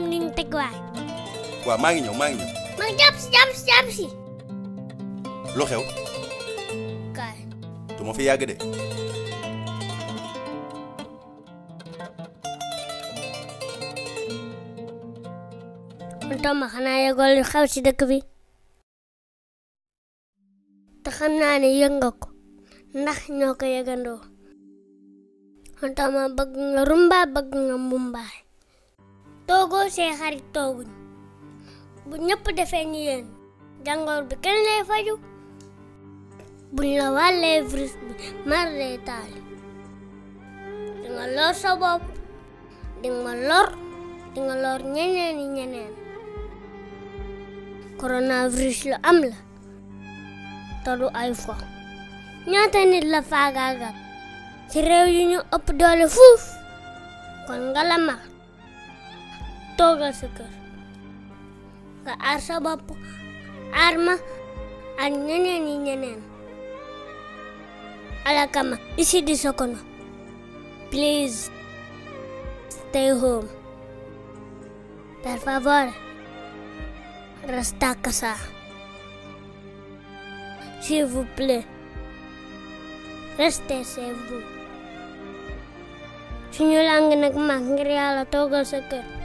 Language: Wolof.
ni ñu teg waay waaw maa ngi ñëw maa ngi ñëw mag jàpp si jàpp si jàpp si lu xew kaay du ma fi yàgg de man Toma xanaa yëgol lu xew ci dëkk bi te xam naa ne yëg nga ko ndax ñoo ko yëgandoo man Toma bëgg nga rumba bëgg nga mbumbaay toogoo see xarit tooguñ bu ñëpp defee ni yéen jàngoor bi kenn lay faju buñ la wàllee virus bi mar lay taali di nga lor sa bopp di nga lor di nga lor ñeneen i ñeneen coronavirus lu am la te du ay fo ñaata nit la faagaagal ci réew yu ñu ëpp doole fuuf kon nga la mar toogal sa kër nga aar sa bopp aar ma ak ñeneen yi ñeneen alakama isi di Sokono please stay home per favore resta a casa s'il vous plaît restez chez vous suñu lang nag mag ngir yàlla toogal sa kër